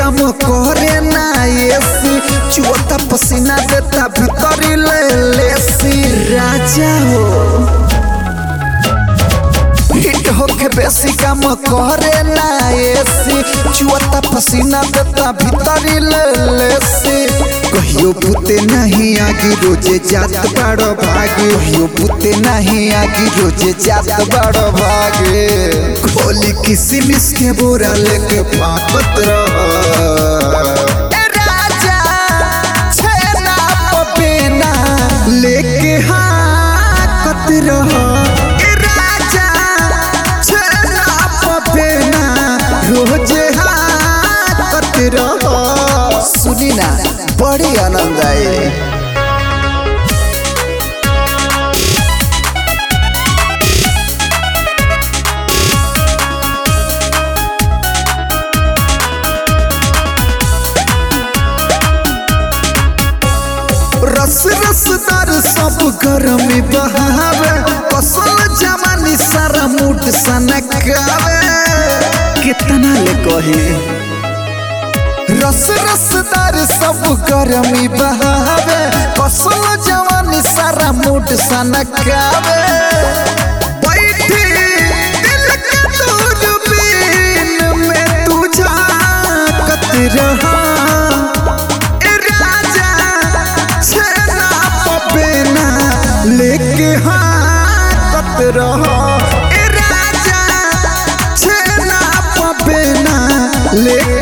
काम करे ना एसी चुअता पसीना देता भीतरी ले लेसी राजा हो हिट होके बेसी काम करे ना एसी चुअता पसीना देता भीतरी ले लेसी कहियो बुते नहीं आगी रोजे जात बड़ो भागे कहियो बुते नहीं आगी रोजे जात बड़ो भागे खोली किसी मिस के बोरा लेके फाकत रह राजा छेना पपेना लेके हाकत रह ए राजा छेना पपेना रोजे हाकत रह सुनी ना बड़ी आनंद आए रस रसदार सब गरमी बहावे कसल जवानी सारा मूड सनकावे कितना ले कही रस रसदार सब गरमी बहावे कसल जवानी सारा मूड सनकावे बैठी दिल के दूरबीन में तू झांकत रहा ए राजा छेना पपेना लेके हाकत रहो ए राजा छेना पपेना लेके